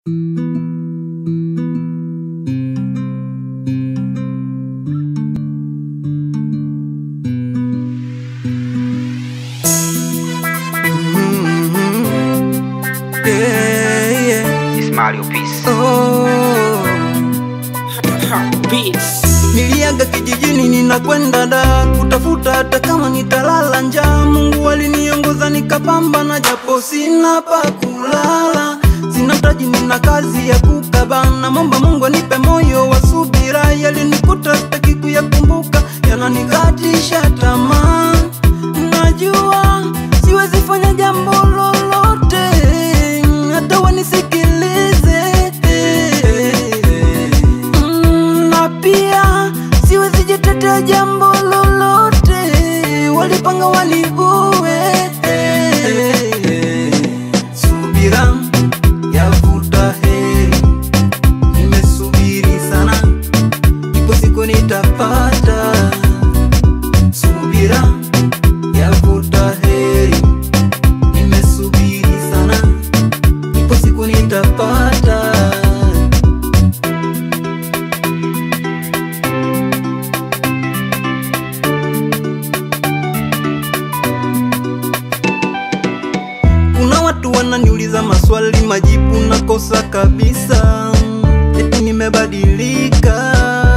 Mario Peace. Oh. Niliaga kijijini ninakwenda da kutafuta hata kama nitalala njaa. Mungu aliniongoza nikapambana, japo sina pa kulala, sina mtaji, nina kazi ya kukabana. Momba Mungu anipe moyo wa subira, yalinikuta sitaki kuyakumbuka, yananikatisha tamaa. Najua siwezi fanya jambo lolote, hata wanisikilize Mm, na pia siwezi jitetea jambo lolote, walipanga waniue. Subira yavuta heri, nimesubiri sana, ipo siku nitapata. Subira yavuta heri, nimesubiri sana, ipo siku nitapata. Kuna watu wananiuliza maswali, majibu nakosa kabisa, eti nimebadilika,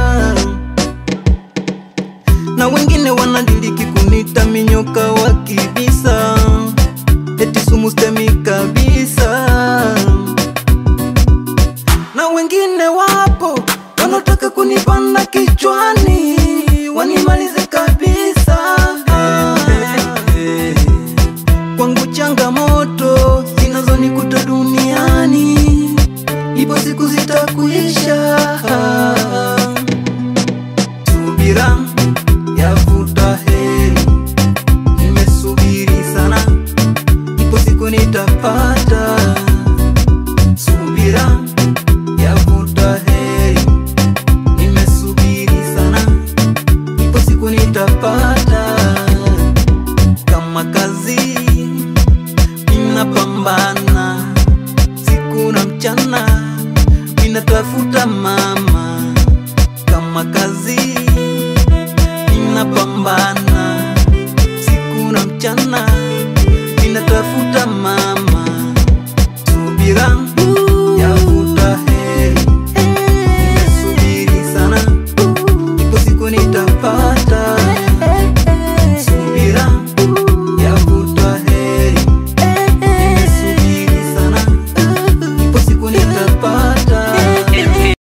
na wengine wanadiliki kunita minyoka wa kibisa, eti sumu stemi kabisa, na wengine wapo wanaotaka kunipanda kichwani, wanimalize kabisa kwangu changamoto zinazonikuta duniani, ipo siku zitakuisha. Subira yavuta heri, nimesubiri sana, ipo siku nitapata. Subira yavuta heri, nimesubiri sana, ipo siku nitapata kama kazi ninapambana siku na mchana, ninatafuta mama. Kama kazi ninapambana siku na mchana, ninatafuta mama. Subira yavuta heri, nimesubiri sana, ipo siku nitapata. Subira yavuta heri, nimesubiri sana, ipo siku nitapata.